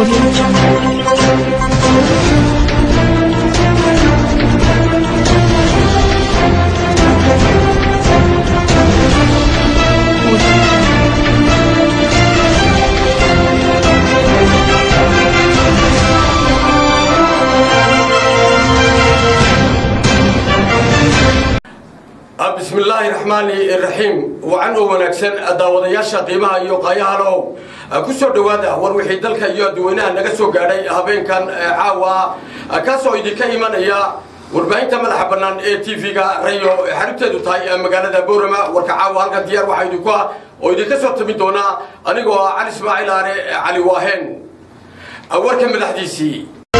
audio jungle. bismi illaahi raxmaani raxiim wacan oo wanaagsan daawadayaasha qiimaha iyo qaayahalow ku soo dhowaada war wixii dalka iyo dadweynaha naga soo gaadhay habeenkan caawa kaasoo idinka imanaya warbaahinta madaxa bannaan ee t v-ga rayo xaribteedu tahay magaalada boorama warka caawa halkan diyaar waxaa idinku ah oo idinka soo tamin doonaa anigoo ah cali ismaaciil aare cali waaheen warka madaxdiisii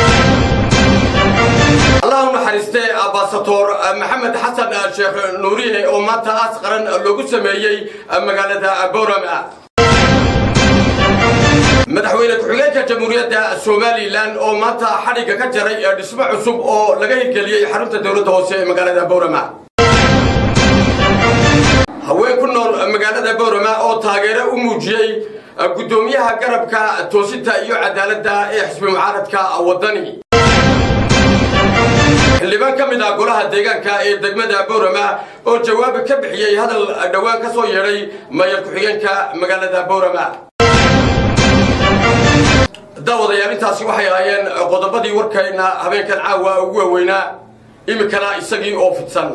allah u naxariistee abaasator maxamed xasan sheekh nuuriye oo maanta aas qaran loogu sameeyey magaalada boorama madaxweyne ku-xigeenka jamhuuriyadda somalilan oo maanta xadhigga ka jaray dhismo cusub oo laga hirgeliyey xarunta dowladda hoose ee magaalada boorama haween ku nool magaalada boorama oo taageero u muujiyey guddoomiyaha garabka toosinta iyo cadaaladda ee xisbi mucaaradka waddani xildhibaan ka mid ah golaha deegaanka ee degmada boorama oo jawaab ka bixiyey hadal dhowaan ka soo yeedhay mayor ku-xigeenka magaalada boorama daawadayaal intaasi waxay ahaayeen qodobadii warkayna habeenkan caawa ugu waaweynaa iminkana isagii oo fidsan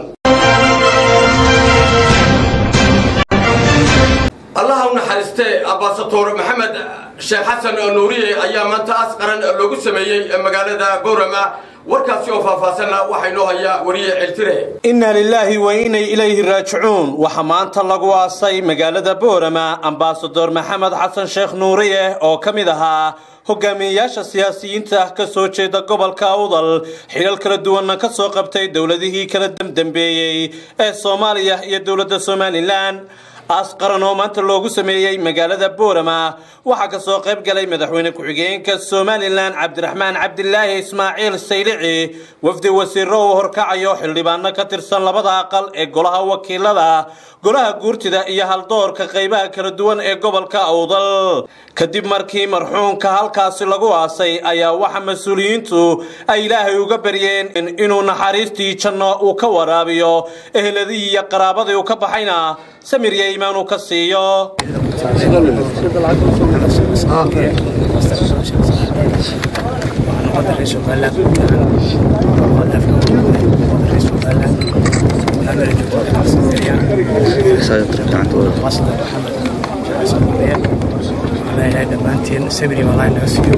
allaha u naxariistee abaasator maxamed sheekh xasan nuuriye ayaa maanta aas qaran loogu sameeyey magaalada boorama warkaasi oo faahfaahsanna waxaa inoo hayaa wariye celtire inna lilaahi wa inay ilayhi raajicuun waxaa maanta lagu aasay magaalada boorama ambasador maxamed xasan sheekh nuuriye oo ka mid ahaa hogaamiyeyaasha siyaasiyiinta ka soo jeeda gobolka awdal xilal kala duwanna ka soo qabtay dowladihii kala damdambeeyey ee soomaaliya iyo dowladda somalilan aas qaran oo maanta loogu sameeyey magaalada boorama waxaa ka soo qayb galay madaxweyne ku-xigeenka somalilan cabdiraxmaan cabdilaahi ismaaciil saylici wafdi wasiiro uu horkacayo xildhibaano ka tirsan labada aqal ee golaha wakiilada golaha guurtida iyo haldoorka qaybaha kala duwan ee gobolka awdal kadib markii marxuumka halkaasi lagu aasay ayaa waxa mas-uuliyiintu ay ilaahay uga baryeen inuu naxariistii janno uu ka waraabiyo ehladii iyo qaraabadii uu ka baxayna samir iyo iimaan uu ka siiyo dhammaanteen sabri malaay naga siiyo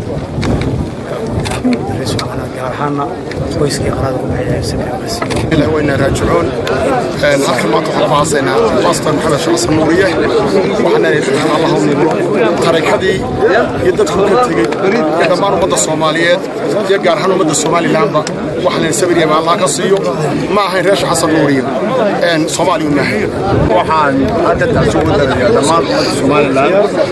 gaar ahaana qoyskii qaraada ku baxay sabri naga siiyo إلى وين راجعون halkan maanta waxaan ku haasaynaa bastor maxamed sheekh xasan nuuriye waxaana allahum tarakadii iyo dadku ka tegey iyo dhammaan ummadda soomaaliyeed iyo gaar ahaan ummadda somalilandba waxaan sabir iyo allah ka siiyo ma ahayn reer sheekh xasan nuuriye soomaaliya u maahay waxaan hadda taasi ugu darayaa dhammaan ummadda somalilan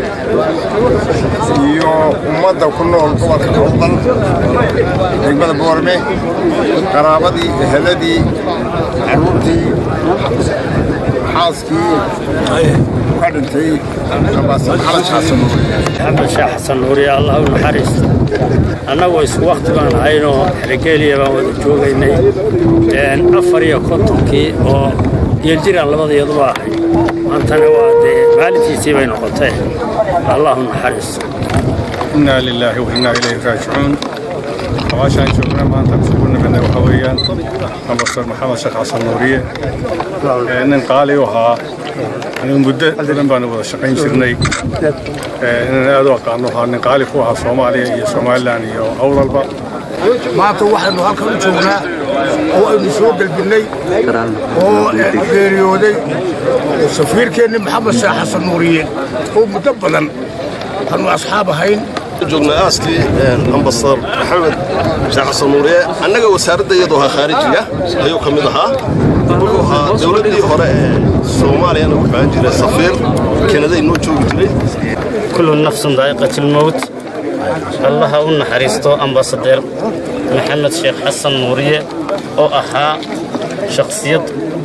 iyo ummadda ku nool gobolka awdal degmada boorme qaraabadii eheladii caruurtii xaaskii ka dhintay ambaasad maxamed xasan maxamed sheekh xasan nuuriye allah u naxariisto annagoo isku wakhti baan ahaynoo xeregeeliya baan wada joogaynay afar iyo kontonkii oo geeljiraan labadeeduba ahay maantana waa dee maalintiisii bay noqotee allah u naxariisto inaa lilaahi wa inaa ilayhi raajicuun hawaashaan joogna maanta kusugu nimidna waxa weeyaan ambastor maxamed sheekh xasan nuuriye nin qaali u ahaa anigu muddo badan baanu wada shaqayn jirnay inaan aad u aqaano ahaa nin qaali ku ahaa soomaaliya iyo somalilan iyo awdalba maanta waxaynu halkan u joognaa oo aynu soo gelbinnay oo geeriyooday safiirkeenni maxamed sheekh xasan nuuriye oo muddo badan aanu asxaab ahayn joogna aaskii ambasador maxamed sheekh xasan nuuriye annaga wasaaradda iyadoo ahaa khaarijiga ayuu ka mid ahaa wuxuu ahaa dowladdii hore ee soomaaliyana wuxuu ahaan jiray safiir kanaday noo joogi jiray kullu nafsun daa'iqatilmowt allaha u naxariisto ambasadeer maxamed sheekh xasan nuuriye oo ahaa shakhsiyad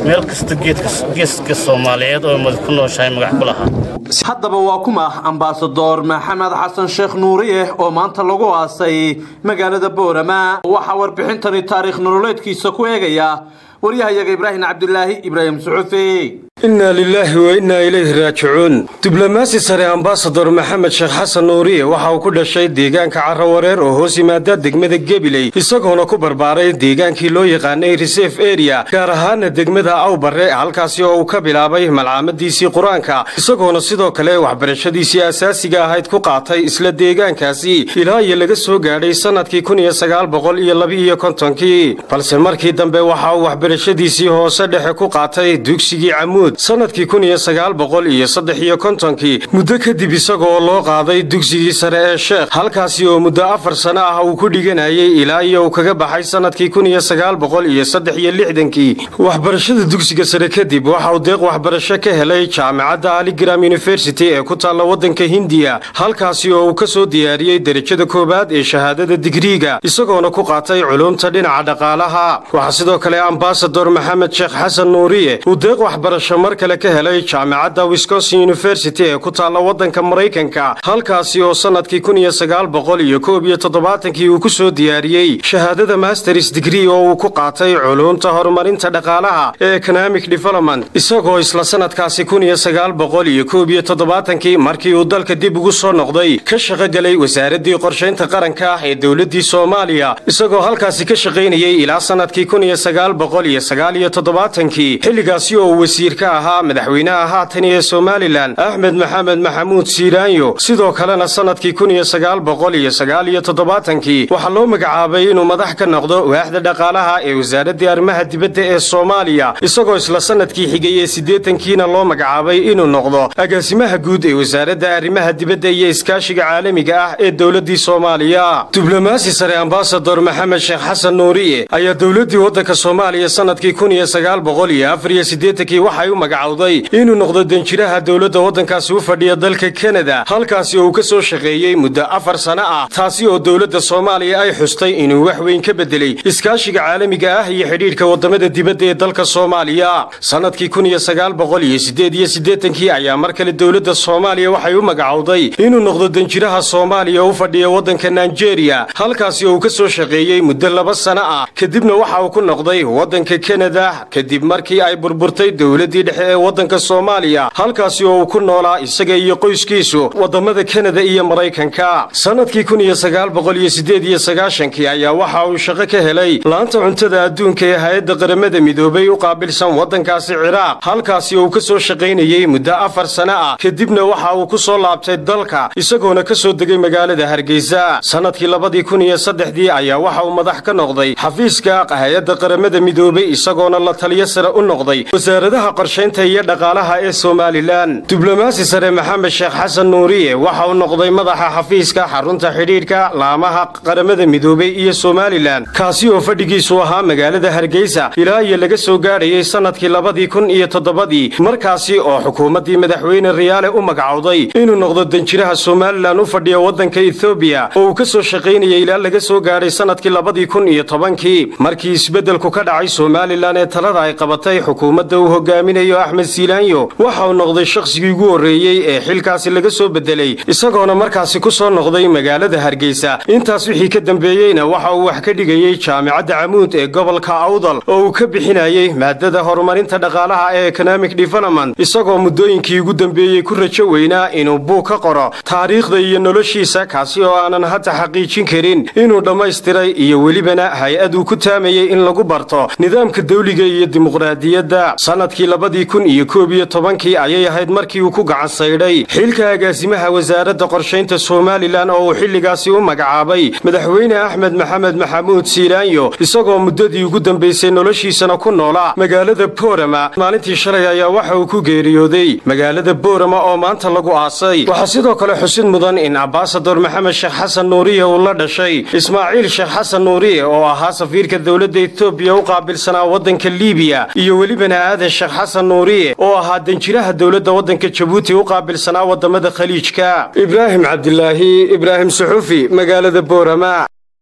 meel kasta geeska soomaaliyeed oo mad ku nooshahay magac ku lahaa haddaba waa kuma ambaasador maxamed xasan sheekh nuuriye oo maanta lagu aasay magaalada boorama waxaa warbixintani taariikh nololeedkiisa ku eegaya waryahayaga ibraahim cabdulaahi ibraahim suxufi inaa lilaahi wa innaa ilayhi raajicuun diblomaasi sare ambasador maxamed sheekh xasan nuuriye waxa uu ku dhashay deegaanka carrawareer oo hoos yimaada degmada gebiley isagoona ku barbaaray deegaankii loo yaqaanay resef eria gaar ahaana degmada awbare halkaasi oo uu ka bilaabay malcaamadiisii qur-aanka isagoona sidoo kale waxbarashadiisii asaasiga ahayd ku qaatay isla deegaankaasi ilaa iyo laga soo gaadhay sannadkii kun iyo sagaal boqol iyo laba-iyo kontonkii balse markii dambe waxa uu waxbarashadiisii hoose dhexe ku qaatay dugsigii camuud sannadkii kun iyo sagaal boqol iyo saddex iyo kontonkii muddo kadib isagoo loo qaaday dugsigii sare ee sheekh halkaasi oo muddo afar sano ah uu ku dhiganayay ilaa iyo uu kaga baxay sannadkii kun iyo sagaal boqol iyo saddex iyo lixdankii waxbarashada dugsiga sare kadib waxa uu deeq waxbarasho ka helay jaamacadda aligram university ee ku taalla waddanka hindiya halkaasi oo uu ka soo diyaariyey derajada koowaad ee shahaadada digriiga isagoona ku qaatay culuumta dhinaca dhaqaalaha waxaa sidoo kale ambasador maxamed sheekh xasan nuuriye uu deeq waxbarasho mar kale ka helay jaamacadda wisconsin university ee ku taalla waddanka maraykanka halkaasi oo sannadkii kun iyo sagaal boqol iyo koob iyo toddobaatankii uu ku soo diyaariyey shahaadada masters digree oo uu ku qaatay culuumta horumarinta dhaqaalaha ee economic development isagoo isla sannadkaasi kun iyo sagaal boqol iyo koob iyo toddobaatankii markii uu dalka dib ugu soo noqday ka shaqogelay wasaaraddii qorshaynta qaranka ee dowladdii soomaaliya isagoo halkaasi ka shaqaynayey ilaa sannadkii kun iyo sagaal boqol iyo sagaal iyo toddobaatankii xilligaasi oo uu wasiir ka ahaa madaxweynaha haatan ee somalilan axmed maxamed maxamuud siiraanyo sidoo kalena sannadkii kun iyo sagaal boqol iyo sagaal iyo toddobaatankii waxaa loo magacaabay inuu madax ka noqdo waaxda dhaqaalaha ee wasaaraddii arrimaha dibadda ee soomaaliya isagoo isla sannadkii xigay ee siddeetankiina loo magacaabay inuu noqdo agaasimaha guud ee wasaaradda arrimaha dibadda iyo iskaashiga caalamiga ah ee dowladdii soomaaliya diblomaasi sare ambasador maxamed sheekh xasan nuuriye ayaa dowladdii waddanka soomaaliya sannadkii kun iyo sagaal boqol iyo afar iyo siddeetankii waxay u magacowday inuu noqdo danjiraha dowladda waddankaasi u fadhiya dalka kanada halkaasi oo uu ka soo shaqeeyey muddo afar sano ah taasi oo dowladda soomaaliya ay xustay inuu wax weyn ka beddelay iskaashiga caalamiga ah iyo xidhiidhka waddamada dibadda ee dalka soomaaliya sannadkii kun iyo sagaal boqol iyo siddeed iyo siddeetankii ayaa mar kale dowladda soomaaliya waxay u magacowday inuu noqdo danjiraha soomaaliya oo u fadhiya waddanka nigeria halkaasi oo uu ka soo shaqeeyey muddo laba sano ah kadibna waxa uu ku noqday waddanka kanada kadib markii ay burburtay dowladdii dhexe ee waddanka soomaaliya halkaasi oo uu ku noolaa isaga iyo qoyskiisu waddamada kanada iyo maraykanka sannadkii kun iyo sagaal boqol iyo siddeed iyo sagaashankii ayaa waxa uu shaqo ka helay laanta cuntada adduunka ee hay-adda qaramada midoobay u qaabilsan waddankaasi ciraaq halkaasi oo uu ka soo shaqaynayey muddo afar sano ah kadibna waxa uu ku soo laabtay dalka isagoona ka soo degay magaalada hargeysa sannadkii labadii kun iyo saddexdii ayaa waxa uu madax ka noqday xafiiska hay-adda qaramada midoobay isagoona la taliyo sare u noqday wasaaradaha qorshaynta iyo dhaqaalaha ee somalilan diblomaasi sare maxamed sheekh xasan nuuriye waxa uu noqday madaxa xafiiska xarunta xidhiidhka laamaha qaramada midoobay iyo somalilan kaasi oo fadhigiisu ahaa magaalada hargeysa ilaa iyo laga soo gaadhayey sannadkii labadii kun iyo toddobadii markaasi oo xukuumaddii madaxweyne riyaale u magacowday inuu noqdo danjiraha somalilan u fadhiya waddanka ethoobiya oo uu ka soo shaqaynayay ilaa laga soo gaadhay sannadkii labadii kun iyo tobankii markii isbeddelku ka dhacay somalilan ee talada ay qabatay xukuumadda uu hogaaminayo axmed siilaanyo waxa uu noqday shakhsigii ugu horreeyey ee xilkaasi laga soo beddelay isagoona markaasi ku soo noqday magaalada hargeysa intaas wixii ka dambeeyeyna waxa uu wax ka dhigayey jaamicadda camuud ee gobolka awdal oo uu ka bixinayey maadada horumarinta dhaqaalaha ee economic development isagoo muddooyinkii ugu dambeeyey ku rajo weynaa inuu buug ka qoro taariikhda iyo noloshiisa kaasi oo aanan hadda xaqiijin karin inuu dhammaystiray iyo welibana hay-ad uu ku taamayey in lagu barto nidaamka dawliga iyo dimuqraadiyadda sannadkii labadii kun iyo koob iyo tobankii ayay ahayd markii uu ku gacan saydhay xilka agaasimaha wasaaradda qorshaynta somalilan oo uu xilligaasi u magacaabay madaxweyne axmed maxamed maxamuud siilaanyo isagoo muddadii ugu dambaysay noloshiisana ku noolaa magaalada boorama maalintii shalay ayaa waxa uu ku geeriyooday magaalada boorama oo maanta lagu aasay waxaa sidoo kale xusid mudan in ambasador maxamed sheekh xasan nuuriye uu la dhashay ismaaciil sheekh xasan nuuriye oo ahaa safiirka dowladda etoobiya u qaabilsanaa waddanka liibiya iyo welibana aadan sheekh xasan nuuriye oo ahaa danjiraha dowladda waddanka jabuuti u qaabilsanaa waddamada khaliijka ibraahim cabdilaahi ibraahim suxufi magaalada boorama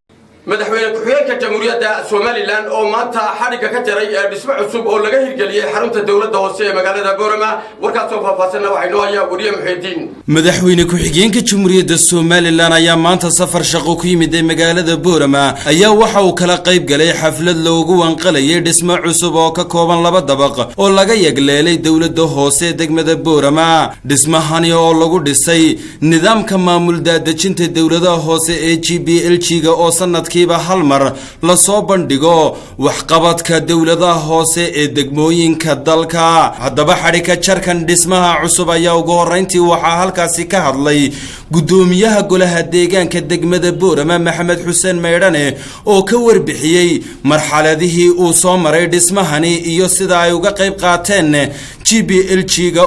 madaxweyne ku-xigeenka jamhuuriyadda somalilan oo maanta xadhigga ka jaray dhismo cusub oo laga hirgeliyey xarunta dowladda hoose ee magaalada boorama warkaasoo faahfaasanna waxaa inoo hayaa wariye muxiidiin madaxweyne ku-xigeenka jamhuuriyadda somalilan ayaa maanta safar shaqo ku yimid ee magaalada boorama ayaa waxa uu kala qayb galay xaflad loogu wanqalayay dhismo cusub oo ka kooban laba dabaq oo laga yagleelay dowladda hoose ee degmada boorama dhismahani oo lagu dhisay nidaamka maamul daadejinta dowladaha hoose ee g b l g-ga oo sanadkiiba hal mar lasoo bandhigo waxqabadka dowladaha hoose ee degmooyinka dalka haddaba xadhika jarkan dhismaha cusub ayaa ugu horrayntii waxaa halkaasi ka hadlay guddoomiyaha golaha deegaanka degmada boorama maxamed xuseen maydhane oo ka warbixiyey marxaladihii uu soo maray dhismahani iyo sida ay uga qayb qaateen g b l g-ga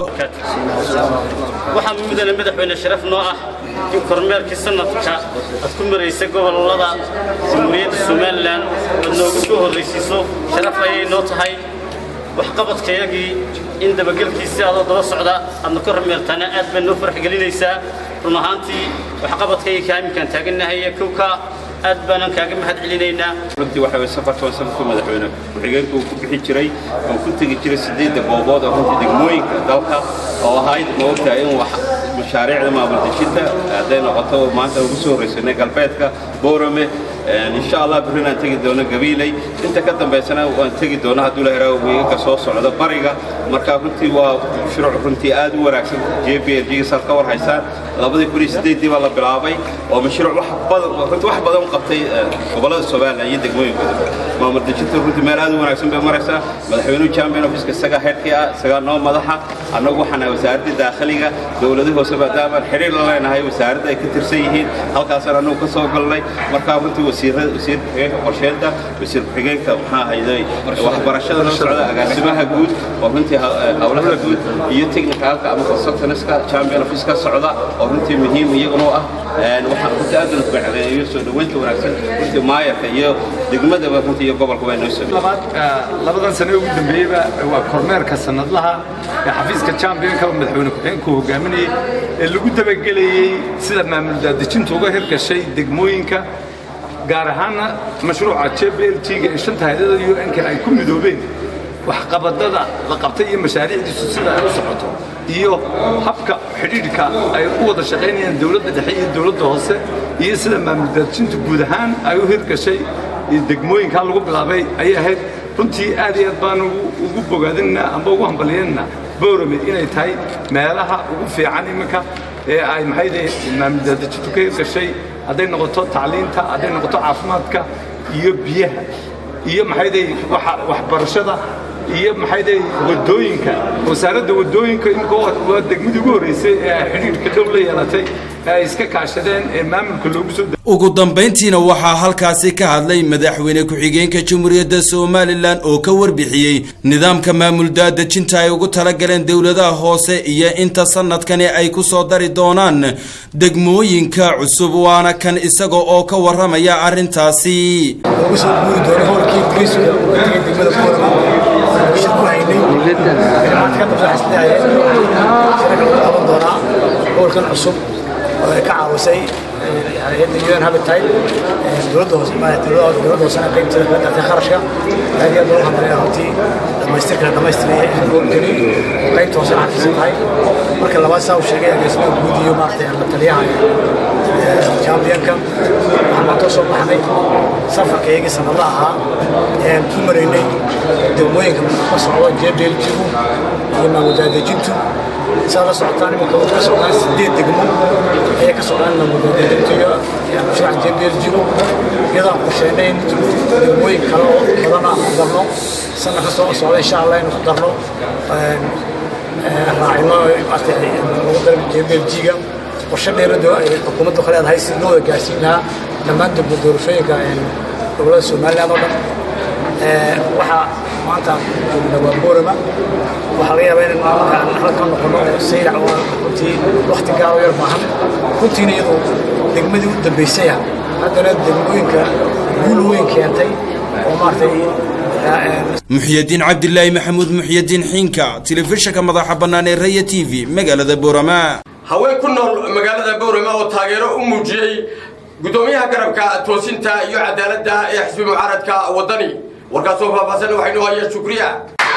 waxaa mudane madaxweyne sharaf noo ah in kormeerkii sanadka aad ku maraysa gobolada jamhuuriyadda somalilan aad noogu soo horraysiiso sharaf ayay noo tahay waxqabadkayagii in dabagelkiisii adoo daba socda aadna kormeertaana aad bay noo farx gelinaysaa run ahaantii waxqabadkayga kaaminkaan taagannahay ee kowka aad baanan kaaga mahad celinaynaa runtii waxa way safarkan safarka madaxweyne ku-xigeenka uu ku bixi jiray oo ku tegi jiray sideedda goobood oo runtii degmooyinka dalka oo ahayd ma ogtahay in wax mashaariicda maamul dejinta hadday noqoto maanta ugu soo horraysanay galbeedka boorame insha allah berrin aan tegi doono gabiiley inta ka dambaysana waan tegi doono hadduu la heraa weegaga soo socda bariga marka runtii waa mashruuc runtii aad u wanaagsan j b l g saad ka war haysaan labadii kun iyo sideeddii baa la bilaabay oo mashruuc wax badan runtii wax badan u qabtay gobollada somaliland iyo degmooyinkooda maamul dejinta runtii meel aad u wanaagsan bay maraysaa madaxweynuhu champion office isagaa heerkii ah isagaa noo madaxa annagu waxaan nahay wasaaradda daakhiliga dowladaha hoose maadaama xiriir la leenahay wasaaradda ay ka tirsan yihiin halkaasaan annagu ka soo galnay markaa runtii wasiirada wasiir ku-xigeenka qorsheynta wasiir ku-xigeenka maxaa hayday waxbarashada la socda agaasimaha guud oo runtii howlaha guud iyo technicalka ama consultantska champion office ka socda oo runtii muhiim iyaguna u ah waxaan runtii aad ugu macleeyo soo dhaweynta wanaagsan runtii maayarka iyo degmadaba runtii iyo gobolka waa inoo sameeyey labadan sane ugu dambeeyeyba waa kormeerka sanadlaha ee xafiiska championka madaxweyne ku-xigeenku hogaaminayay ee lagu dabagelayey sida maamul daadejinta uga hirgashay degmooyinka gaar ahaanna mashruuca j b l t-ga ee shanta hay-adada u n-ka ay ku midoobeen waxqabadada la qabtay iyo mashaariicdiisu sida ay u socoto iyo habka xidhiidhka ay u wada shaqaynayaan dowladda dhexe iyo dowladda hoose iyo sida maamul daadejinta guud ahaan ay u hirgashay degmooyinkaa lagu bilaabay ayay ahayd runtii aad iyo aad baan ugu bogaadinaynaa amba ugu hambalyaynaa boorame inay tahay meelaha ugu fiican iminka ee ay maxayde maamul daadejintu ka hirgashay hadday noqoto tacliinta hadday noqoto caafimaadka iyo biyaha iyo maxayday waxbarashada iyo maxayday wadooyinka wasaaradda wadooyinka imika waa degmadii ugu horreysay ee ay xidhiidhka dhow la yeelatay ee ay iska kaashadeen ee maamulka loogu soo ugu dambayntiina waxaa halkaasi ka hadlay madaxweyne ku-xigeenka jamhuuriyadda somalilan oo ka warbixiyey nidaamka maamul daadejinta ay ugu talagaleen dowladaha hoose iyo inta sanadkani ay ku soo dari doonaan degmooyinka cusub waana kan isaga oo ka warramaya arrintaasi ugu soo guuri doono howlkii ingiriiska ee degmada boorama shir ku haynay maanta ka dambe xisleeyahay shirka lagu qaban doonaa howlkan cusub oo ay ka caawisay hay'adda un habitat dowladda hoose dowladda hoosena qaybteeda ka dartay kharashka aad iyo aad loogu hambalaya runtii dhamaystirkana dhamaystiraya howlgani qaybta hoosena xafiisan tahay marka labaad saa uu sheegay agaasimaha guud iyo maaragtay la taliyaha championka waxaan maanta soo baxnay safarka iyagii sanadla ahaa ee ku maraynay degmooyinka ka socdo jbljigu iyo maamuldaadejintu saa la socotaan iminka ka socdaan sideed degmo ayay ka socdaan maamuldaadejintu iyo mashruuca jbljigu iyadoo qorsheynay in degmooyin kale oo badana ku darno sana ka soo socda insha allah inuu ku darno raacino lagu daro jbljiga qorshe dheerado ay xukuumaddu ka leedahay si loo wada gaarsiin lahaa dhammaan degmo doorashooyinka gobolada somaliland oo dhan waxaa maanta joogna waa boorama waxaa laga yaabaa in maalinka aan halka noqono sayrac waa runtii wakti gaaro yar baahan runtiina iyadu degmadii u dambaysaya haddana degmooyinka guul weyn keentay oo maaragtay muxyadiin cabdilaahi maxamuud muxyadiin xiinka telefishinka madaxa bannaan ee raya t v magaalada boorama haween ku nool magaalada boorama oo taageero u muujiyey gudoomiyaha garabka toosinta iyo cadaaladda ee xisbi mucaaradka wadani warkaasoo faahfaahsan waxaynu haya shukriya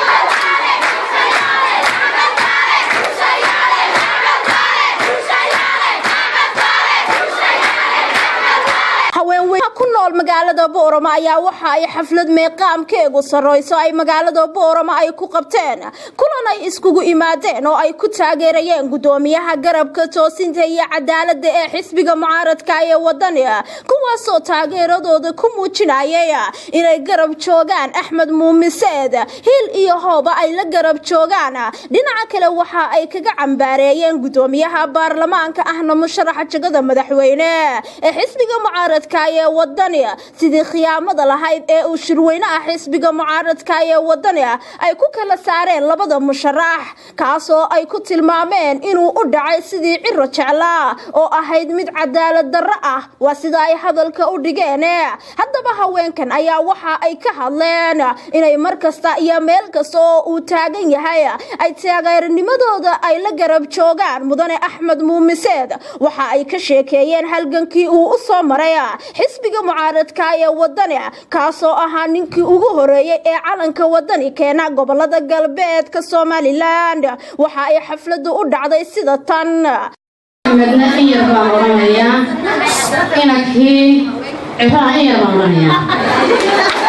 haweenweynaha ku nool magaalada boorama ayaa waxa ay xaflad meeqaamkeegu sarrayso ay magaalada boorama ay ku qabteen kulan ay iskugu imaadeen oo ay ku taageerayeen gudoomiyaha garabka toosinta iyo cadaaladda ee xisbiga mucaaradka ee wadani kuwaasoo taageeradooda ku muujinayay inay garab joogaan axmed muumiseed hiil iyo hooba ay la garab joogaan dhinaca kale waxa ay kaga cambaareeyeen gudoomiyaha baarlamaanka ahna musharaxa jagada madaxweyne ee xisbiga mucaaradka ee wadani sidii khiyaamada lahayd ee uu shirweynaha xisbiga mucaaradka ee wadani ay ku kala saareen labada musharax kaasoo ay ku tilmaameen inuu u dhacay sidii ciro jeclaa oo ahayd mid cadaalad darro ah waa sida ay hadalka u dhigeen haddaba haweenkan ayaa waxa ay ka hadleen inay mar kasta iyo meel kasta oo uu taagan yahay ay taageeranimadooda ay la garab joogaan mudane axmed muumiseed waxa ay ka sheekeeyeen halgankii uu u soo maray xisbiga mucaaradka ee wadani kaasoo ahaa ninkii ugu horeeyey ee calanka wadani keena gobolada galbeedka somalilan waxa ay xafladu u dhacday sida tan axmedna in yar baan odhanayaa inankii cibaha in yar baan odhanayaa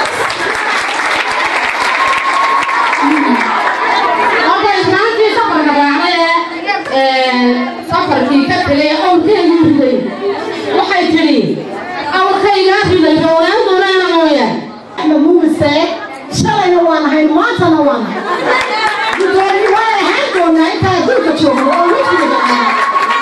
marka islaantii safarka raacday ee safarkii ka tegay awrkeedii riday waxay tidhi awrkaygaa riday howlaan doonaana mooyaan axmed mumise shalayna waan ahayn maantana waan ahay gudoomi waan ahaan doonaa intaa adduunka joogno oo wejigada ah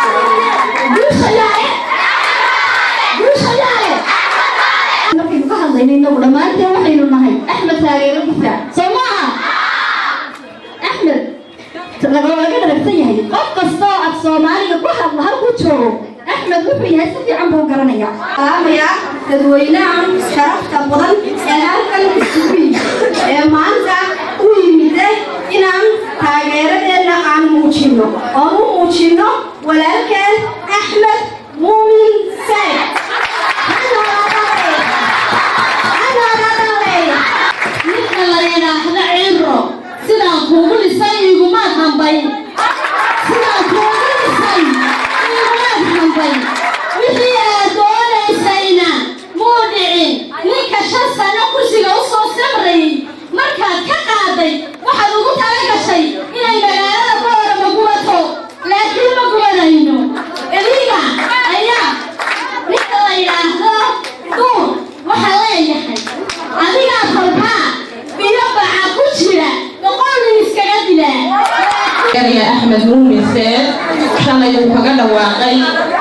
markaynu ka hadlayno inagu dhammaanteen waxaynu nahay axmed taageeradiisa soo maaha axmed laga dharagsan yahay qof kastoo af soomaaliga ku hadla halkuu joogo axmed wuxuu yahay si fiican buu garanaya salaamaya dadweynahan sharafta badan ee halkan isugu yimid ee maanta u yimide inaan taageeradeena aan muujinno oon u muujinno walaalkeen axmed muumin sayd ninka la yidhaahdo ciro sidaan kuugu dhisay igumaad hambay sidaan kuugu dhisay igumaad hambay wixii aad doonaysayna muu dhicin ninka shan sano kursiga u soo samrayay markaad ka qaaday waxaad ugu tala gashay inay magaalada boorama gubato laakiin ma gubanayno eliga ayaa ninka la yidhaahdo duur waxaa leeyahay adigaa kolkaa biyo baca ku jira boqol nin iskaga dilaa erya axmed muumiseed shalay uu kaga dhawaaqay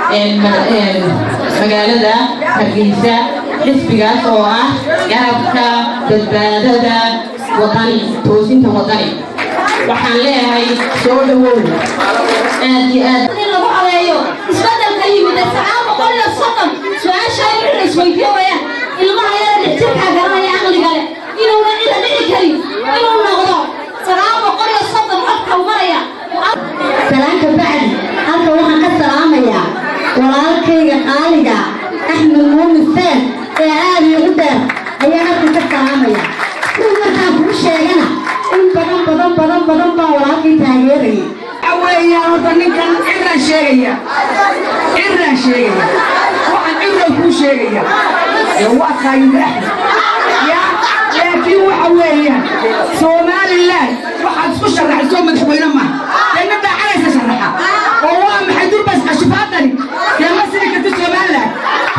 magaalada hargeysa xisbigaas oo ah garabka badbaadada wadani toosinta wadani waxaan leeyahay soo dhawow aad iyo aad in lagu codeeyo isbedelka yimid sagaal boqol iyo soddon su-aasha in isweydiin wayaan ilmaha yara dhixjirkaa garanaya aqliga leh inuuna cida dhici karin inuu noqdo sagaal boqol iyo soddon codka u maraya salaanka bacdi halka waxaan ka salaamayaa walaalkayga qaaliga axmed muumin seed ee aad iigu dheer ayaa halkan ka salaamaya kuw markaan kuu sheegana in badan badan badan badan baa walaalkay taageerayay weeyaan horta ninkan ciraan sheegaya ciraan sheegaya waxaan ciraan kuu sheegaya ee waa kaayida axmed ya laakiin waxa weeyaan somalilan waxaad isku sharaxay soo madaxweyne maaha dee nin dhaacanaysa sharaxa oo waa maxay durbas cashifaadani dee ma siri karti somalilan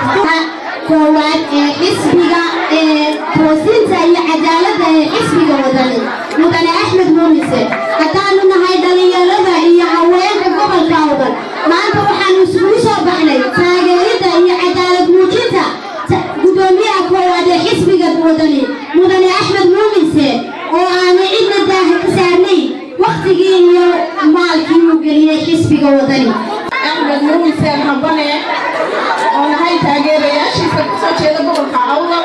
koowaad ee xisbiga ee toosinta iyo cadaaladda ee xisbiga wadani mudane axmed muumise haddaanu nahay dhallinyarada iyo haweenka gobolka wadan maanta waxaanu isugu soo baxnay taageeridda iyo cadaalad muujinta gudoomiyaha koowaad ee xisbiga wadani mudane axmed muumise oo aanay cidna daaha ka saarnay waktigii iyo maalkii uu geliyey xisbiga wadani axmed muumise habane oo nahay taageerayaashiisa kusoo jeeda gobolka awdal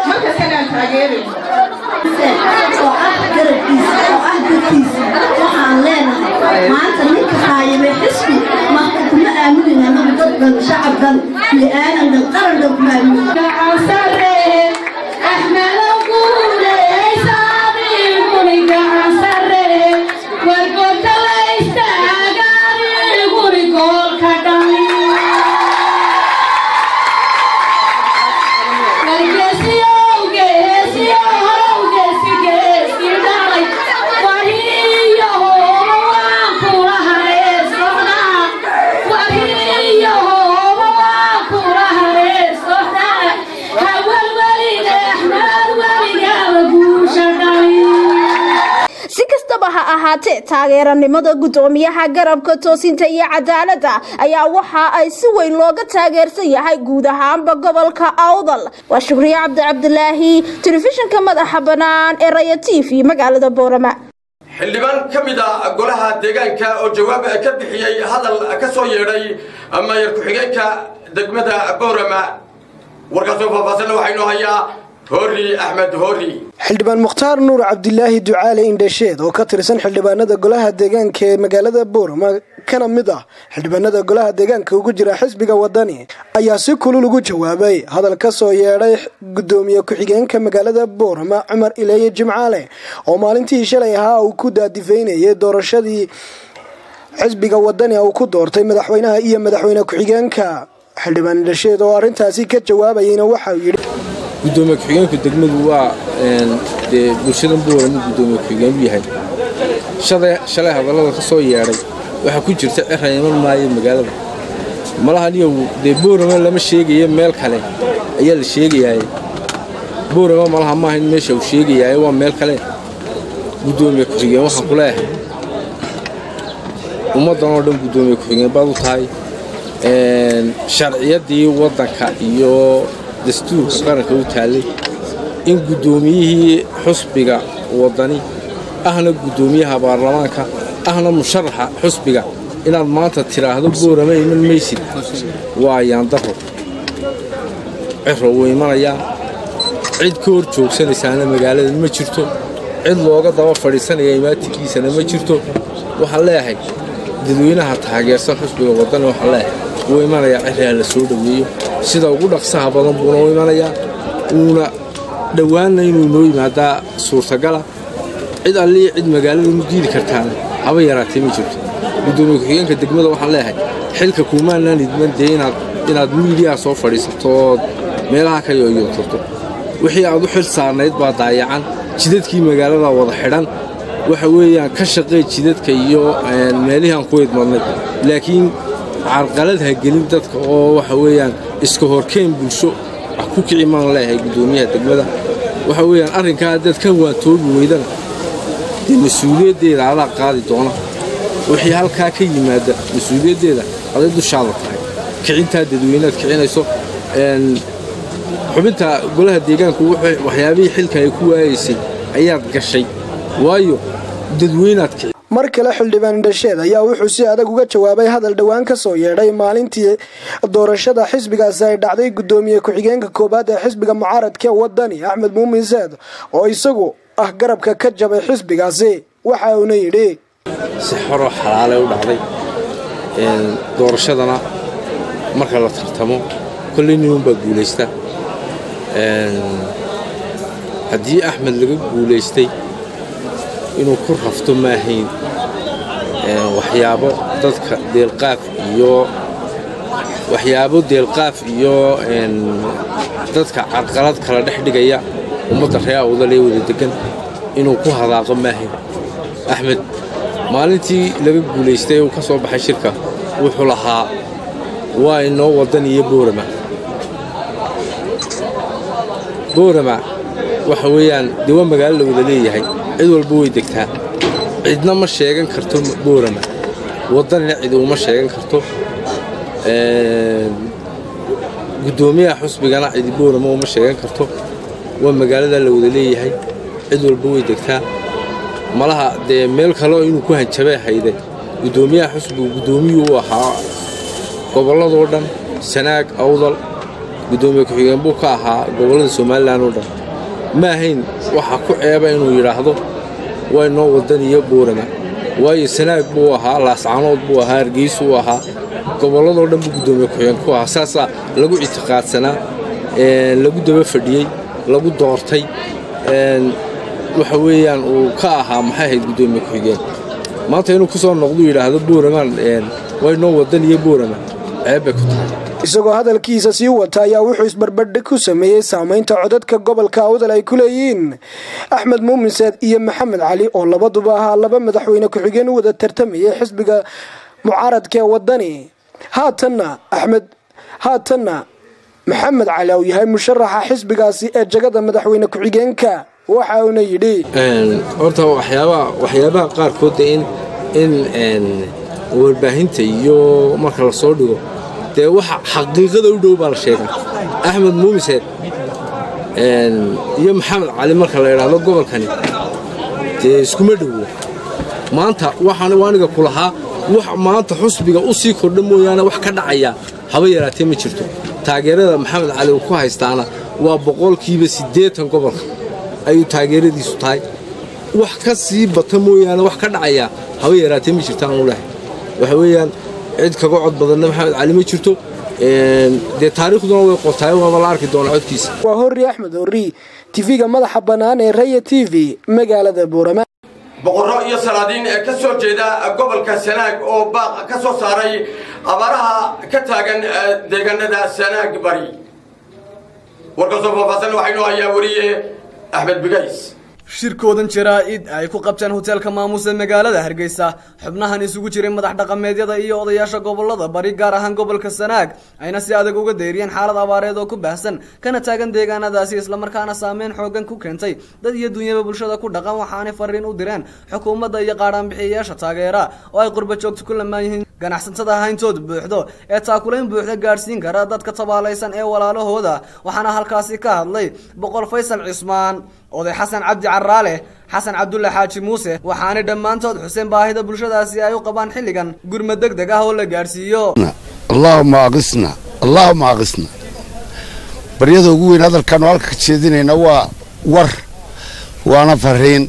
markastana aan taageerayn oo ah garabkiisa oo ah dadkiisa waxaan waxaan leenahay maanta ninka qaayibay xisbi marka kuma aaminayna anagu dad dhan shacab dhan li-aanan dhan qaran dhan kuma aaminayna si kastaba ha ahaatee taageeranimada guddoomiyaha garabka toosinta iyo cadaaladda ayaa waxa ay si weyn looga taageersan yahay guud ahaanba gobolka awdal waa shukriye cabdi cabdilaahi telefishinka madaxa bannaan ee raya t v magaalada boorama xildhibaan ka mid a golaha deegaanka oo jawaab ka bixiyey hadal ka soo yeedhay mayor ku-xigeenka degmada boorama warkaasoo faahfaahsanna waxaynu hayaa hoori axmed hoori xildhibaan mukhtaar nuur cabdilaahi ducaale indhasheed oo ka tirsan xildhibaanada golaha deegaanka ee magaalada boorama kana mid ah xildhibaanada golaha deegaanka ugu jira xisbiga wadani ayaa si kulul ugu jawaabay hadal ka soo yeedhay gudoomiye ku-xigeenka magaalada boorama cumar ileeye jimcaale oo maalintii shalay ahaa uu ku daadifaynayay doorashadii xisbiga wadani uu ku doortay madaxweynaha iyo madaxweyne ku-xigeenka xildhibaan indhasheed oo arrintaasi ka jawaabayayna waxauu yidhi gudoomiye ku-xigeenku degmadu waa dee bulshadan boorama gudoomiye ku-xigeen u yahay shalay hadallada ka soo yeedhay waxaa ku jirta cira iman maayo magaalada malaha niyow dee boorama lama sheegayo meel kale ayaa la sheegayaay boorama malaha maaha in meesha uu sheegayaay waa meel kale gudoomiye ku-xigeen waxaan ku leeyahay ummaddan oo dhan gudoomiye ku-xigeen baad u tahay sharciyadii waddanka iyo dastuurka qaranka u taallay in guddoomiyihii xusbiga waddani ahna guddoomiyaha baarlamaanka ahna musharaxa xusbiga inaad maanta tidhaahdo boorama iman maysid waa yaandaro ciro wuu imanayaa cid ka hor joogsanaysaana magaalada ma jirto cid looga daba fadhiisanaya imaatikiisana ma jirto waxaan leeyahay dadweynaha taageersan xusbiga waddani waxaan leeyahay wuu imanayaa ciraa la soo dhoweeyo sida ugu dhaqsaha badan buuna u imanayaa uuna dhowaanna inuu inoo yimaadaa suurtagala cid allii cid magaalada inu diidi kartaana haba yaraatee ma jirto gudoomiye ku-xigeenka degmada waxaan leeyahay xilka kuumaanaan idman dee inaad miidiyaa soo fadhiisato ood meelaha ka yooyootarto wixii aad u xil saarnayd baa daayacan jidadkii magaalada wada xidhan waxa weeyaan ka shaqee jidadka iyo meelihii aan ku idmadnay laakiin carqalad ha gelin dadka oo waxa weeyaan iska horkeen bulsho wax ku kici maan leeyahay guddoomiyaha degmada waxa weeyaan arrinkaa dad ka waantoobi weydana dee mas-uuliyaddeeda adaa qaadi doona wixii halkaa ka yimaada mas-uuliyaddeeda aday dushaada tahay kicintaa dadweynead kicinayso xubinta golaha deegaanku waxyaabihii xilka ay ku waayaysay ayaad gashay waayo dadweynaad kici mar kale xildhibaan indhasheed ayaa wuxuu si adag uga jawaabay hadal dhowaan ka soo yeedhay maalintii doorashada xisbigaasi ay dhacday gudoomiye ku-xigeenka koowaad ee xisbiga mucaaradka wadani axmed muumin saad oo isagu ah garabka ka jabay xisbigaasi waxa uuna yidhi si xoroo xalaale u dhacday doorashadana marka la tartamo kolley nimanbaa guulaysta haddii axmed laga guulaystay inuu ku rafto maahayn waxyaabo dadka deelqaaf iyo waxyaabo deelqaaf iyo dadka carqalad kala dhex dhigaya ummadda ree awdal ee wada degan inuu ku hadaaqo maahayn axmed maalintii laga guulaystay uu ka soo baxay shirka wuxuu lahaa waa inoo waddan iyo boorama boorama waxa weeyaan dee waa magaalo la wada leeyahay cid walba way degtaa cidna ma sheegan karto boorama waddanina cid uma sheegan karto guddoomiyaha xusbigana cidi boorama uma sheegan karto waa magaalada la wada leeyahay cid walba way degtaa malaha dee meel kaleo inuu ku hanjabay hayde guddoomiyaha xusbigu guddoomiyuu u ahaa gobolladoo dhan sanaag awdal guddoomiye ku-xigeen buu ka ahaa gobollada somalilan oo dhan ma ahayn waxaa ku ceeba inuu yidhaahdo waa inoo waddan iyo boorama waayo sanaag buu ahaa laascaanood buu ahaa hargeysa uu ahaa gobolladoo dhan buu guddoomiye ku-xigeen ku ahaa saasaa lagu ictiqaadsanaa lagu daba fadhiyey lagu doortay waxa weeyaan uu ka ahaa maxay ahayd guddoomiye ku-xigeen maanta inuu ku soo noqdu yidhaahdo buuramaan waynoo wadan iyo buurama ceeb bay ku tahay isagoo hadalkiisa sii wata ayaa wuxuu isbarbardhig ku sameeyey saamaynta codadka gobolka awdal ay ku leeyihiin axmed muumin seed iyo maxamed cali oo labaduba ahaa laba madaxweyne ku-xigeen u wada tartamayay xisbiga mucaaradka ee wadani haatanna axmed haatanna maxamed cali uu yahay musharaxa xisbigaasi ee jagada madaxweyne ku-xigeenka waxa uuna yidhi horta waxyaabaha waxyaabaha qaarkoodda in in warbaahinta iyo marka la soo dhigo dee waxa xaqiiqada u dhow baa la sheegaa axmed muumiseed iyo maxamed cali marka la idhaahdo gobolkani dee iskuma dhowo maanta waxaan aniga ku lahaa wax maanta xusbiga u sii kordha mooyaane wax ka dhacaya haba yaraatee ma jirto taageerada maxamed cali uu ku haystaana waa boqolkiiba siddeetan gobolka ayuu taageeradiisu tahay wax ka sii bata mooyaane wax ka dhacaya haba yaraatee ma jirtaan u lehay waxa weeyaan cid kaga cod badanna maxamed cali ma jirto dee taariikhduna way qortaay waaba la arki doonaa codkiisa waa horri axmed horri tv-ga madaxa bannaan ee raya t v magaalada buurama boqorro iyo salaadiin ee ka soo jeeda gobolka sanaag oo baaq ka soo saaray abaaraha ka taagan deegaanada sanaag bari warkasoo faahfaahsan waxaynoo hayaa weriye axmed bigays shirkoodan jaraa-id ay ku qabteen hoteelka maamuusa magaalada hargeysa xubnahan isugu jiray madax dhaqameedyada iyo odayaasha gobolada bari gaar ahaan gobolka sanaag ayna si adag uga deyriyeen xaalad abaareed oo ku baahsan kana taagan deegaanadaasi islamarkaana saameyn xoogan ku keentay dad iyo dunyaba bulshada ku dhaqan waxaanay fariin u direen xukuumadda iyo qaadhaanbixiyayaasha taageera oo ay qurba joogto ku lamaan yihiin ganacsatada hayntood buuxdo ee taakulayn buuxda gaadhsiin kara dadka tabaalaysan ee walaalahooda waxaana halkaasi ka hadlay boqol faysal cismaan oday xasan cabdi caraale xasan cabdulle xaaji muuse waxaanay dhammaantood xuseen baahida bulshadaasi ay u qabaan xilligan gurmad deg deg ah oo la gaadhsiiyo allaahuma aqisna allaahuma aqisna baryada ugu weyn hadalkaanu halka ka jeedinayna waa war waana fariin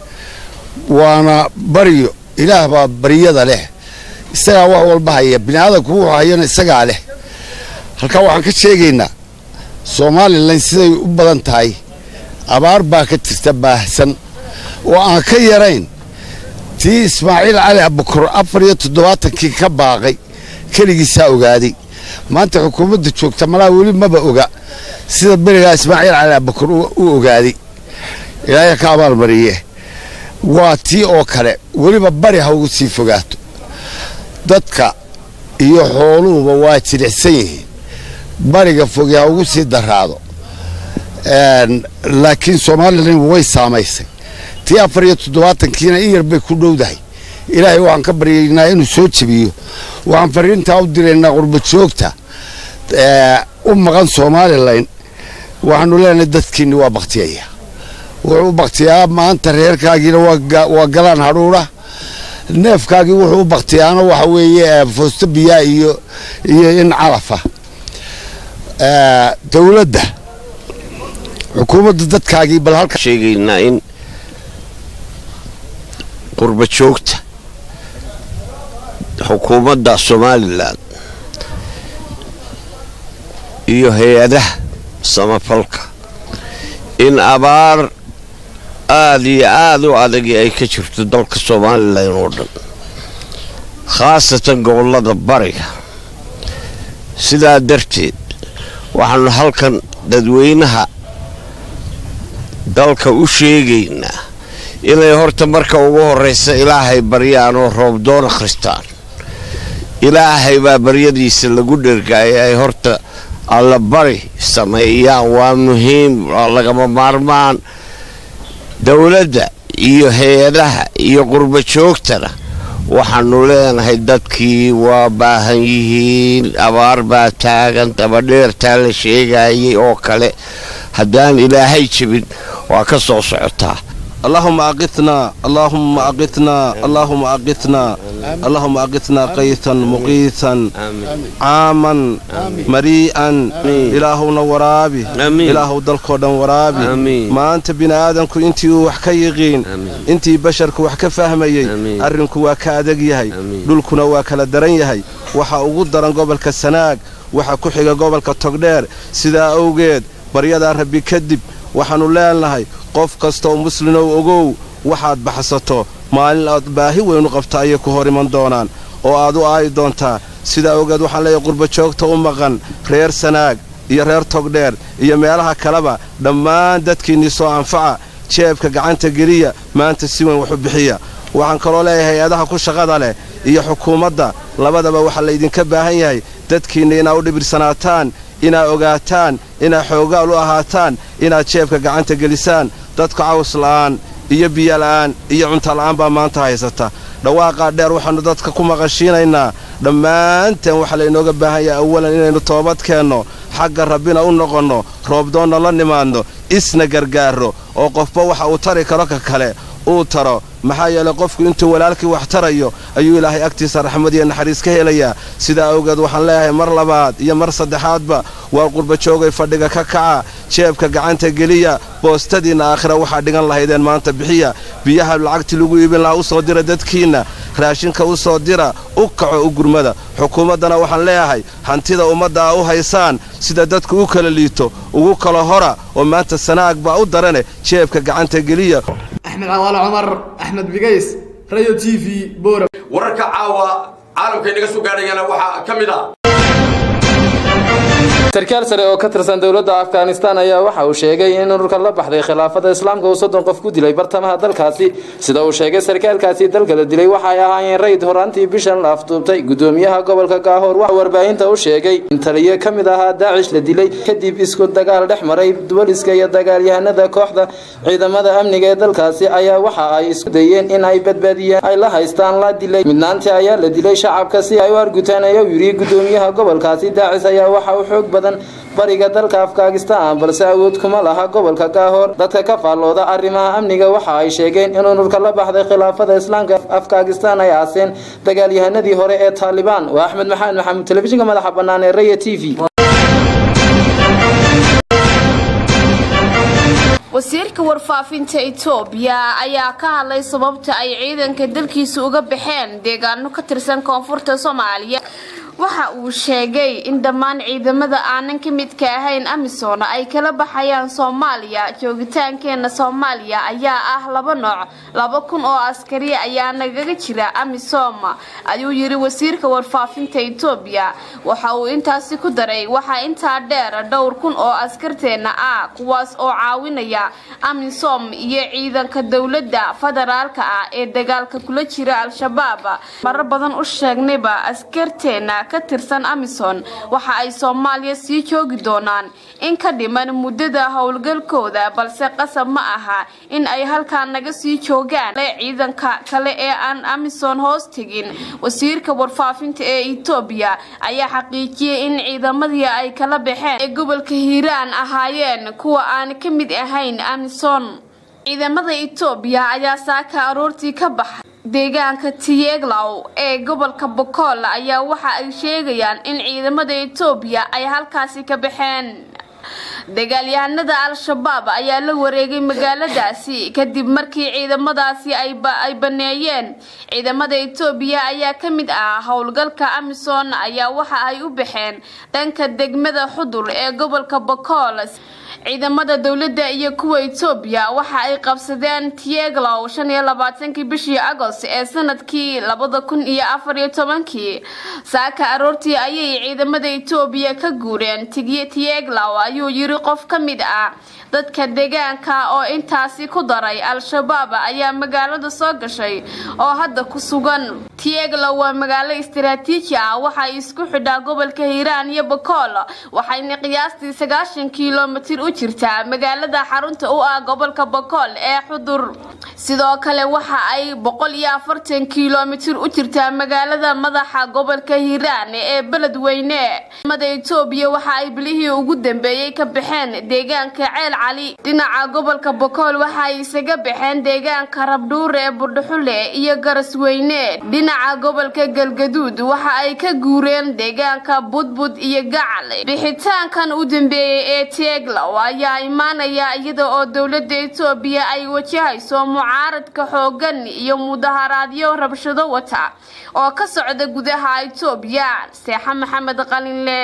waana baryo ilaah baa baryada leh isagaa wax walba haya bini aadamku wuxuu hayana isagaa leh halkaa waxaan ka sheegaynaa somalilan siday u badan tahay abaar baa ka jirta baahsan oo aan ka yarayn tii ismaaciil cali abukor afar iyo toddobaatankii ka baaqay keligiisaa ogaaday maanta xukuumadda joogta malaa weli maba oga sida berigaa ismaaciil cali abukor u ogaaday ilaahay ka abaalmariye waa tii oo kale weliba bari ha ugu sii fogaato dadka iyo xooluhuba waa jilicsan yihiin bariga foge ha ugu sii daraado laakiin somalilan way saamaysay tii afar iyo toddobaatankiina in yar bay ku dhowdahay ilaahay waxaan ka baryaynaa inuu soo jebiyo waxaan fariintaa u diraynaa qurba joogta u maqan somalilan waxaanu leenahay dadkiinni waa baktiyaya wuxuu u baktiyaa maanta reerkaagiina waa galaan hadhuudha neefkaagii wuxuu u baktiyaana waxa weeye foosto biyaa iyo iyo in calafa dowladda xukuumadda dadkaagii bal halka sheegaynaa in qurba joogta xukuumadda somalilan iyo hay-adaha samafalka in abaar aada iyo aada u adagi ay ka jirto dalka somalilan oo dhan khaasatan gobollada bariga sidaa darteed waxaanu halkan dadweynaha dalka u sheegaynaa inay horta marka ugu horraysa ilaahay baryaan oo roobdoon akhristaan ilaahay baa baryadiisa lagu dhergaaya ay horta alla bari sameeyaan waa muhiim waa lagama maarmaan dowladda iyo hay-adaha iyo qurba joogtana waxaanu leenahay dadkii waa baahan yihiin abaar baa taagan dabadheertaa la sheegayay oo kale haddaan ilaahay jebin waa ka soo socotaa اللهم أغثنا اللهم أغثنا اللهم أغثنا اللهم أغثنا قيثا مقيثا عاما مريئا إلهنا ورابي إله دلكودا ورابي ما أنت بنا آدمكو انتي وحكا يغين انتي بشركو وحكا فهمي أرنكو واكا أدق يهي دولكونا واكا لدرن يهي waxa ugu daran gobolka sanaag waxa ku xiga gobolka togdheer sidaa awgeed baryadaa rabbi kadib waxaannu leenahay qof kastooo muslinow ogow waxaad baxsato maalin aad baahi weynu qabta ayay ku hor iman doonaan oo aad u aayi doontaa sidaa awgeed waxaan leeyahay qurbajoogta u maqan reer sanaag iyo reer togdheer iyo meelaha kaleba dhammaan dadkiinnii soo anfaca jeebka gacanta geliya maanta si weyn waxu bixiya waxaan kaloo leeyahay hay-adaha ku shaqada leh iyo xukuumadda labadaba waxaa laydinka baahan yahay dadkiinna inaad u dhibirsanaataan inaad ogaataan inaad xoogaal u ahaataan inaad jeebka gacanta gelisaan dadka caws la'aan iyo biyola'aan iyo cuntala'aan baa maanta haysata dhawaaqaa dheer waxaannu dadka ku maqashiinaynaa dhammaanteen waxaa laynooga baahan yahay awalan inaynu toobad keenno xagga rabbina u noqonno roobdoonna la nimaadno isna gargaarro oo qofba waxa uu tari karo ka kale uu taro maxaa yeelay qofku intuu walaalkii wax tarayo ayuu ilaahay agtiisa raxmad iyo naxariis ka helayaa sidaa awgeed waxaan leeyahay mar labaad iyo mar saddexaadba waa qurbajoogay fadhiga ka kaca jeebka gacanta geliya boostadiinna aakhira waxaa dhigan lahaydeen maanta bixiya biyaha lacagtii lagu iibin lahaa u soo dira dadkiinna raashinka u soo dira u kaco u gurmada xukuumaddana waxaan leeyahay hantida ummadda a u haysaan sida dadku u kala liito ugu kala hora oo maanta sanaag baa u darane jeebka gacanta geliya axmed cawaale cumar axmed bigays radio t v boora wararka caawa caalamka inaga soo gaadhayana waxaa ka mid ah sarkaal sare oo ka tirsan dowladda afghanistan ayaa waxa uu sheegay in ururka la baxday khilaafada islaamka uu soddon qof ku dilay bartamaha dalkaasi sida uu sheegay sarkaalkaasi dalka la dilay waxay ahaayeen rayd horaantii bishan la afduubtay gudoomiyaha gobolka gaahoor waxa warbaahinta u sheegay in taliyo ka mid ahaa daacish la dilay kadib isku dagaal dhex maray duwaliska iyo dagaalyahanada kooxda ciidamada amniga ee dalkaasi ayaa waxa ay isku dayeen in ay badbaadiyeen ay la haystaan la dilay midnaantii ayaa la dilay shacabka si ay u argutaan ayaa yiri gudoomiyaha gobolkaasi daacis ayaa waxa uu xoog badan bariga dalka afghanistan balse awood kuma laha gobolka gaahoor dadka ka faallooda arrimaha amniga waxa ay sheegeen in ururka la baxday khilaafada islaamka afghanistan ay aaseen dagaalyahanadii hore ee taalibaan waa axmed maxamed maxamuud telefishinka madaxa bannaan ee raya t v wasiirka warfaafinta itoobiya ayaa ka hadlay sababta ay ciidanka dalkiisa uga baxeen deegaano ka tirsan koonfurta soomaaliya waxa uu sheegay in dhammaan ciidamada aanan ka midka ahayn amisom ay kala baxayaan soomaaliya joogitaankeena soomaaliya ayaa ah laba nooc laba kun oo askari ayaa nagaga jira amisom ayuu yiri wasiirka warfaafinta itoobiya waxa uu intaasi ku daray waxaa intaa dheer dhowr kun oo askarteena ah kuwaas oo caawinaya amisom iyo ciidanka dowladda federaalka ah ee dagaalka kula jira al-shabaab marar badan u sheegnayba askarteena ka tirsan amison waxa ay soomaaliya sii joogi doonaan in ka dhiman muddada howlgalkooda balse qasab ma aha in ay halkaa naga sii joogaan ciidanka kale ee aan amison hoos tegin wasiirka warfaafinta ee etoobiya ayaa xaqiijiyay in ciidamadii ay kala baxeen ee gobolka hiiraan ahaayeen kuwa aan ka mid ahayn amison ciidamada etoobiya ayaa saaka aroortii ka baxay deegaanka tiyeglow ee gobolka bokool ayaa waxa ay sheegayaan in ciidamada etoobiya ay halkaasi ka baxeen dagaalyahanada al-shabaab ayaa la wareegay magaaladaasi kadib markii ciidamadaasi ay baneeyeen ciidamada etoobiya ayaa ka mid ah howlgalka amison ayaa waxa ay u baxeen dhanka degmada xudur ee gobolka bokool ciidamada dowladda iyo kuwa etoobiya waxa ay qabsadeen tieglow shan iyo labaatankii bishii agost ee sanadkii labada kun iyo afar iyo tobankii saaka aroortii ayay ciidamada etoobiya ka guureen tieglow ayuu yiri qof ka mid ah dadka deegaanka oo intaasi ku daray al-shabaab ayaa magaalada soo gashay oo hadda ku sugan tieglow waa magaalo istaraatiiji ah waxay isku xidhaa gobolka hiiraan iyo bakool waxayna qiyaastii sagaashan kilomitir u jirta magaalada xarunta u ah gobolka bokool ee xudur sidoo kale waxa ay boqol iyo afartan kilomitir u jirtaa magaalada madaxa gobolka hiiraan ee beledweyne mada etoobiya waxa ay bilihii ugu dambeeyey ka baxeen deegaanka ceel cali dhinaca gobolka bokool waxa ay isaga baxeen deegaanka rabdhuur ee burdhuxule iyo garasweyne dhinaca gobolka galgaduud waxa ay ka guureen deegaanka budbud iyo gacal bixitaankan u dambeeyey ee teeglow ayaa imaanaya iyada oo dowlada etoobiya ay wajahayso mucaaradka xoogan iyo mudaharaadyo rabshado wata oo ka socda gudaha etoobiya seexa maxamed qalinle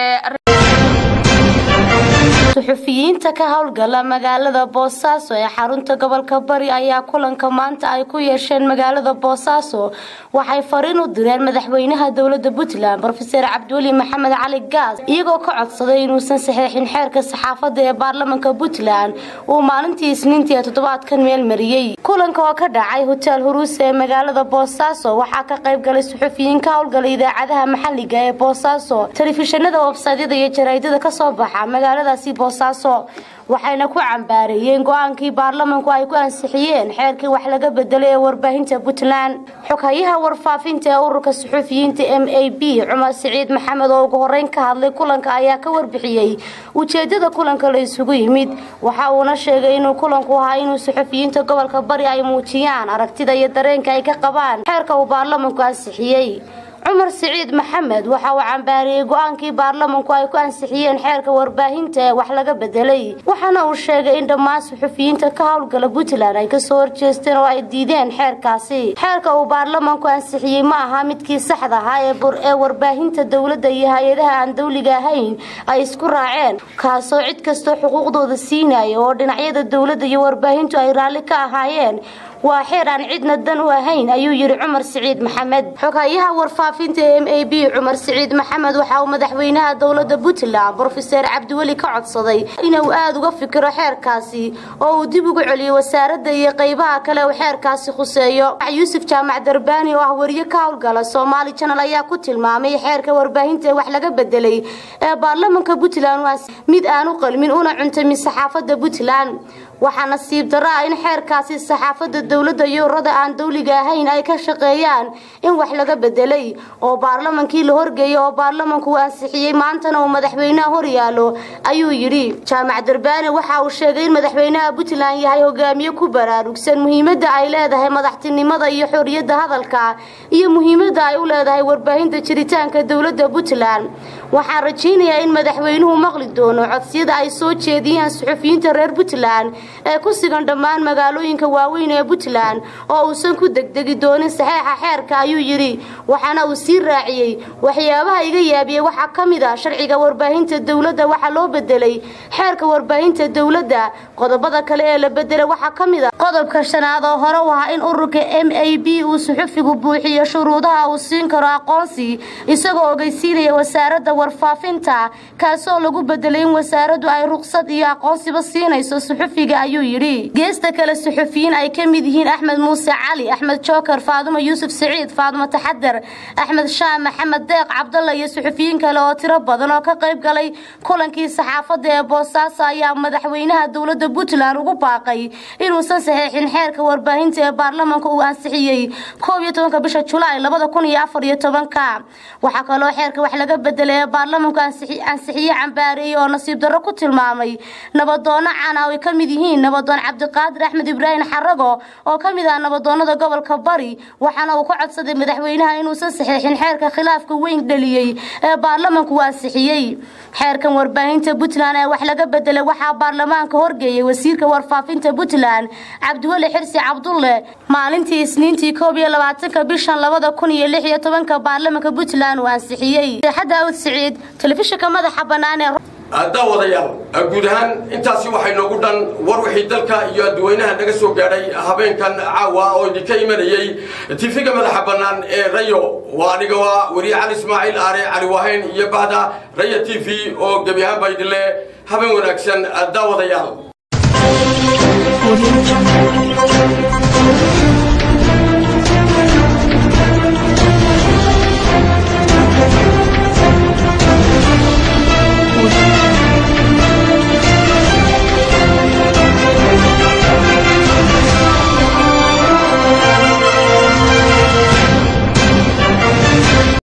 suxufiyiinta ka howlgala magaalada boosaaso ee xarunta gobolka bari ayaa kulanka maanta ay ku yeesheen magaalada boosaaso waxay fariin u direen madaxweynaha dowlada puntland rofeor cabdiweli maxamed cali gaas iyagoo ka codsaday inuusan saxeexin xeerka saxaafada ee baarlamanka puntland uu maalintii isniintii ee toddobaadkan meel mariyey kulanka oo ka dhacay hotel huruuse ee magaalada boosaaso waxaa ka qayb galay suxufiyiin ka howlgala idaacadaha maxaliga ee boosaaso telefishinada websaydyada iyo jaraydada kasoo baxa magaaladaasi boosaaso waxayna ku cambaareeyeen go-aankii baarlamanku ay ku ansixiyeen xeerkii wax laga bedelay ee warbaahinta puntland xoghayaha warfaafinta ee ururka suxufiyiinta m a b cumar siciid maxamed oo ugu horeyn ka hadlay kulanka ayaa ka warbixiyey ujeedada kulanka la isugu yimid waxa uuna sheegay inuu kulanku ahaa inuu suxufiyiinta gobolka bari ay muujiyaan aragtida iyo dareenka ay ka qabaan xeerka uu baarlamanku ansixiyey cumar siciid maxamed waxa uu cambaariyey go-aankii baarlamanku ay ku ansixiyeen xeerka warbaahinta ee wax laga bedelay waxaana uu sheegay in dhammaan suxufiyiinta ka howlgala puntland ay kasoo horjeesteen oo ay diideen xeerkaasi xeerka uu baarlamanku ansixiyey ma aha midkii saxda ahaa ee warbaahinta dowladda iyo hay-adaha aan dawliga ahayn ay isku raaceen kaasoo cid kastoo xuquuqdooda siinaya oo dhinacyada dowladda iyo warbaahintu ay raalli ka ahaayeen waa xeer aan cidna dan u ahayn ayuu yidhi cumar siciid maxamed xoghayaha warfaafinta m a b cumar siciid maxamed waxa uu madaxweynaha dowlada puntland brofeser cabdiweli ka codsaday inuu aada uga fikiro xeerkaasi oo uu dib ugu celiyo wasaaradda iyo qeybaha kale uu xeerkaasi khuseeyo yuusuf jaamac darbaani oo ah wariye ka howlgala soomaali janal ayaa ku tilmaamay xeerka warbaahinta ee wax laga bedelay ee baarlamanka puntland waa mid aan u qalmin una cuntamin saxaafadda puntland waxaa nasiib darro ah in xeerkaasi saxaafadda dowladda iyo ururada aan dawliga ahayn ay ka shaqeeyaan in wax laga bedelay oo baarlamankii la horgeeyay oo baarlamanku uu ansixiyey maantana uu madaxweynaha hor yaalo ayuu yidhi jaamac darbaane waxa uu sheegay in madaxweynaha puntland yahay hogaamiye ku baraarugsan muhiimadda ay leedahay madaxtinimada iyo xorriyadda hadalka iyo muhiimadda ay u leedahay warbaahinta jiritaanka dowladda puntland waxaan rajaynayaa in madaxweynuhu maqli doono codsiyada ay soo jeediyaan suxufiyiinta reer puntland ee ku sigan dhammaan magaalooyinka waaweyn ee puntland oo uusan ku degdegi doonin saxeexa xeerka ayuu yidhi waxaana uu sii raaciyey waxyaabaha iga yaabiyey waxaa ka mid ah sharciga warbaahinta dowladda waxaa loo bedelay xeerka warbaahinta dowladda qodobada kale ee la bedelay waxaa ka mid ah qodobka shanaad oo hore u ahaa in ururka m a b uu suxufigu buuxiyo shuruudaha uu siin karo aqoonsi isagoo ogeysiinaya wasaaradda warfaafinta kaasoo lagu bedelay in wasaaraddu ay ruqsad iyo aqoonsiba siinayso suxufiga ayuu yidhi geesta kale suxufiyiin ay ka mid yihiin axmed muuse cali axmed jookar faadumo yuusuf siciid faadumo taxadar axmed shaam maxamed deeq cabdalla iyo suxufiyiin kale oo tiro badan oo ka qayb galay kulankii saxaafadda ee boosaaso ayaa madaxweynaha dowladda puntland ugu baaqay inuusan saxeexin xeerka warbaahinta ee baarlamanka uu ansixiyey koob iyo tobanka bisha julaay labada kun iyo afar iyo tobanka waxaa kaloo xeerka wax laga bedelay ee baarlamanku ansixiye cambaareeyey oo nasiib darro ku tilmaamay nabadoono cana oo ay ka mid yihiin nabadoon cabdiqaadir axmed ibraahim xarago oo ka mid ah nabadoonada gobolka bari waxaana uu ka codsaday madaxweynaha inuusan saxeexin xeerka khilaafka weyn dhaliyey ee baarlamanku uu ansixiyey xeerkan warbaahinta puntland ee wax laga bedelay waxaa baarlamaanka horgeeyay wasiirka warfaafinta puntland cabdiweli xirsi cabdulle maalintii isniintii koob iyo labaatanka bishan labada kun iyo lix iyo tobanka baarlamanka puntland uu ansixiyey daawud siciid telefishinka madaxa bannaan ee daawadayaal guud ahaan intaasi waxay noogu dhan war wixii dalka iyo dadweynaha naga soo gaadhay habeenkan caawa oo idinka imanayey tifiga madaxa bannaan ee rayo waa aniga waa weriye cali ismaaciil aare cali waahayn iyo bahda raya t v oo gebi ahaanba idinle habeen wanaagsan daawadayaal